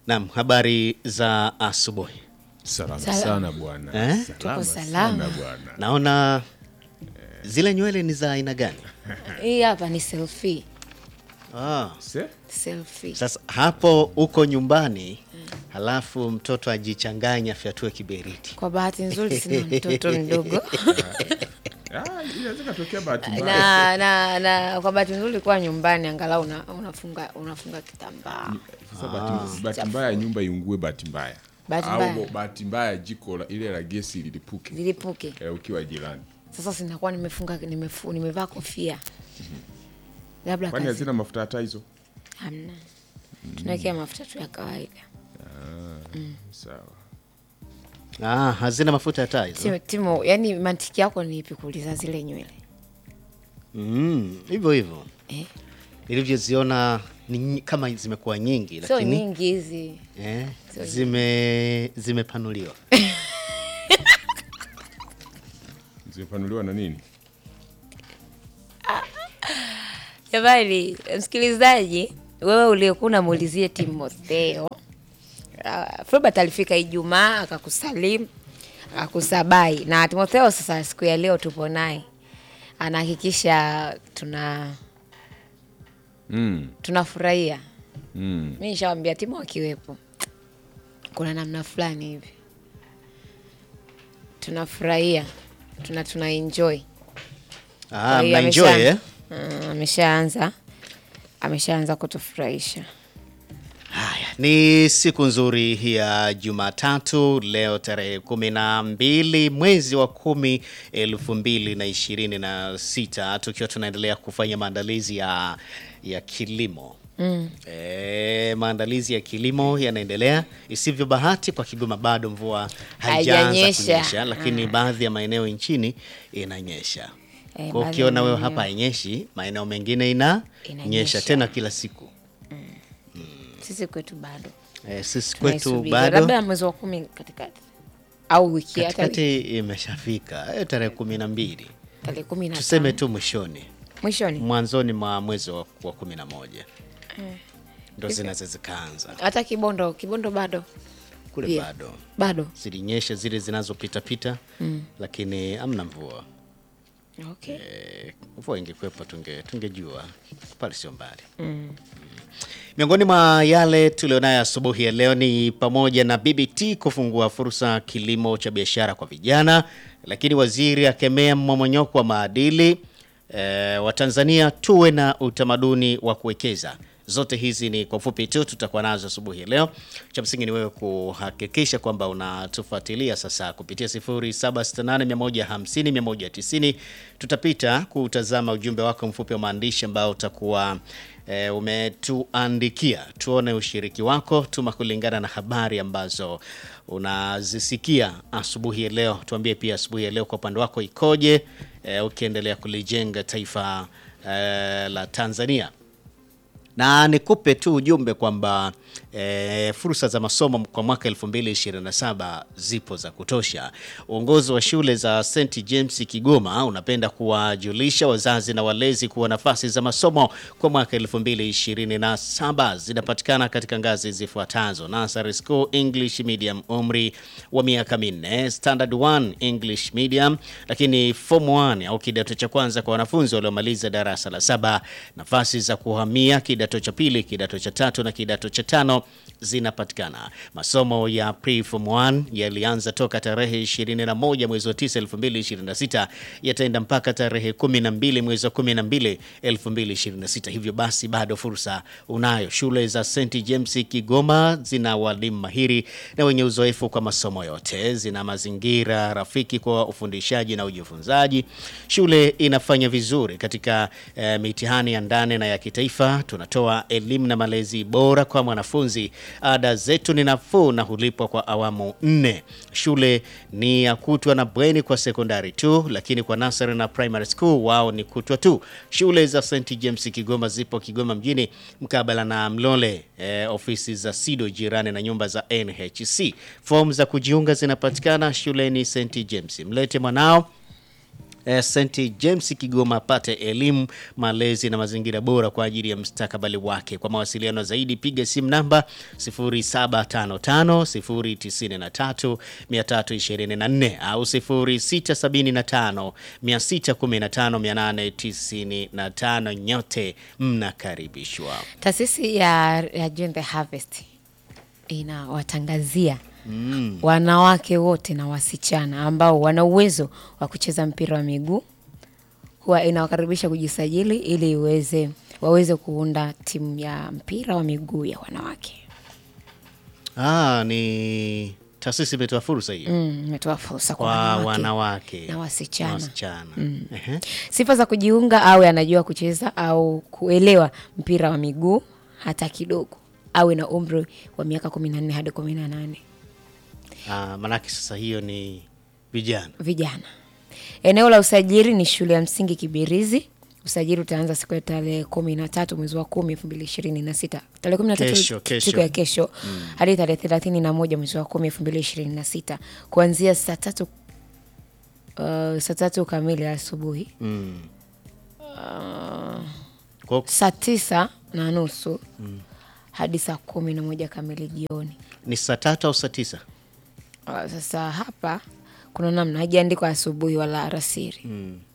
Naam, habari za asubuhi. Salama Salama. sana bwana. Eh? Tuko Salama salama. sana bwana. Naona zile nywele ni za aina gani? Hii hapa ni selfie. Ah, Se? Selfie. sasa hapo uko nyumbani halafu mtoto ajichanganya afyatue kiberiti. Kwa bahati nzuri sina mtoto mdogo Ah, inaweza katokea bahati mbaya. na, na, na kwa bahati nzuri kuwa nyumbani angalau una, unafunga unafunga kitambaa. Sasa bahati bahati mbaya nyumba iungue bahati mbaya. Bahati mbaya. Au bahati mbaya jiko la, ile la gesi lilipuke Zilipuke. eh, ukiwa jirani. Sasa sinakuwa nimefunga nimefu, nimevaa kofia. Labda Kwani kazi hazina mafuta hata hizo? hamna. Tunawekea mafuta tu ya kawaida. Sawa. Ah, hazina mafuta ya taa hizo. Timo, Timo, yani mantiki yako ni ipi kuuliza zile nywele? Mm, hivyo hivyo. Eh? Nilivyoziona ni nyi- kama zimekuwa nyingi Sio lakini nyingi hizi. eh, Sio zime zimepanuliwa. Zimepanuliwa na nini? Jamani, msikilizaji, wewe uliyekuwa unamuulizie Timotheo, uh, Filbert alifika Ijumaa akakusalimu akakusabai, na Timotheo sasa siku ya leo tupo naye, anahakikisha tuna Mm. tunafurahia. Mm. Mi nishawambia Timo akiwepo, kuna namna fulani hivi tunafurahia, tuna tuna enjoy Ah, Kwa hiyo mna enjoy amesha- eh? Mm, ameshaanza ameshaanza kutufurahisha. Haya, ni siku nzuri hii ya Jumatatu leo tarehe kumi na mbili mwezi wa kumi elfu mbili na ishirini na sita tukiwa tunaendelea kufanya maandalizi ya, ya kilimo mm. E, maandalizi ya kilimo yanaendelea isivyo bahati kwa Kigoma bado mvua haijaanza Haijanyesha. kunyesha, lakini baadhi ya maeneo nchini inanyesha. Eh, Kwa baadhi ya ukiona wewe maeneo. hapa hainyeshi, maeneo mengine inanyesha Inanyesha. tena kila siku. Sisi kwetu bado E, sisi kwetu tunaisubiri. bado labda mwezi wa kumi katikati au wiki hata wiki- katikati imeshafika eh, tarehe kumi na mbili tarehe kumi na tuseme tano tu mwishoni mwishoni, mwanzoni mwa mwezi wa, wa kumi na moja ndo zinaweza zikaanza hata Kibondo Kibondo bado kule Pia. bado bado zilinyesha zile zinazopitapita lakini amna mvua okay. Eh, mvua ingekuwepo tunge tungejua pale sio mbali Miongoni mwa yale tulionayo asubuhi ya leo ni pamoja na BBT kufungua fursa kilimo cha biashara kwa vijana, lakini waziri akemea mmomonyoko wa maadili. E, Watanzania tuwe na utamaduni wa kuwekeza. Zote hizi ni kwa ufupi tu tutakuwa nazo asubuhi ya leo. Cha msingi ni wewe kuhakikisha kwamba unatufuatilia sasa kupitia 0768150190. Tutapita kutazama ujumbe wako mfupi wa maandishi ambao utakuwa e, umetuandikia. Tuone ushiriki wako, tuma kulingana na habari ambazo unazisikia asubuhi ya leo. Tuambie pia asubuhi ya leo kwa upande wako ikoje, e, ukiendelea kulijenga taifa e, la Tanzania na nikupe tu ujumbe kwamba e, fursa za masomo kwa mwaka 2027 zipo za kutosha. Uongozi wa shule za St James Kigoma unapenda kuwajulisha wazazi na walezi kuwa nafasi za masomo kwa mwaka 2027 zinapatikana katika ngazi zifuatazo: Nursery School English Medium, umri wa miaka minne; Standard 1 English Medium, lakini Form 1 au kidato cha kwanza kwa wanafunzi waliomaliza darasa la saba. Nafasi za kuhamia kidato cha pili, kidato cha tatu na kidato cha tano zinapatikana. Masomo ya pre form 1 yalianza toka tarehe 21 mwezi wa 9 2026, yataenda mpaka tarehe 12 mwezi wa 12 2026. Hivyo basi bado fursa unayo. Shule za St James Kigoma zina walimu mahiri na wenye uzoefu kwa masomo yote, zina mazingira rafiki kwa ufundishaji na ujifunzaji. Shule inafanya vizuri katika eh, mitihani ya ndani na ya kitaifa. Tunatoa elimu na malezi bora kwa mwanafunzi. Ada zetu ni nafuu na hulipwa kwa awamu nne. Shule ni ya kutwa na bweni kwa sekondari tu, lakini kwa nursery na primary school wao ni kutwa tu. Shule za St James Kigoma zipo Kigoma mjini mkabala na Mlole, eh, ofisi za SIDO jirani na nyumba za NHC. Fomu za kujiunga zinapatikana shuleni St James. Mlete mwanao eh, St James Kigoma apate elimu, malezi na mazingira bora kwa ajili ya mustakabali wake. Kwa mawasiliano zaidi piga simu namba 0755 093 324 au 0675 615 895. Nyote mnakaribishwa. Taasisi ya, ya Join the Harvest inawatangazia wanawake wote na wasichana ambao wana uwezo wa kucheza mpira wa miguu, huwa inawakaribisha kujisajili ili iweze waweze kuunda timu ya mpira wa miguu ya wanawake. Ah, ni taasisi imetoa fursa hiyo Mm, imetoa fursa kwa kwa wanawake, wanawake na wasichana. wasichana. Ehe. Sifa za kujiunga: awe anajua kucheza au kuelewa mpira wa miguu hata kidogo, awe na umri wa miaka 14 hadi 18. Ah, manake sasa hiyo ni vijana. Vijana. Eneo la usajili ni shule ya msingi Kibirizi. Usajili utaanza siku ya tarehe kumi na tatu mwezi wa kumi elfu mbili ishirini na sita tarehe kumi na tatu Kesho, kesho. siku ya kesho hadi tarehe thelathini na moja mwezi wa kumi elfu mbili ishirini na sita kuanzia saa tatu uh, saa tatu kamili asubuhi Mm. Kwa saa tisa na nusu hadi saa kumi na moja kamili jioni. ni saa tatu au saa tisa? Uh, sasa hapa kuna namna hajaandikwa asubuhi wala alasiri. Mm.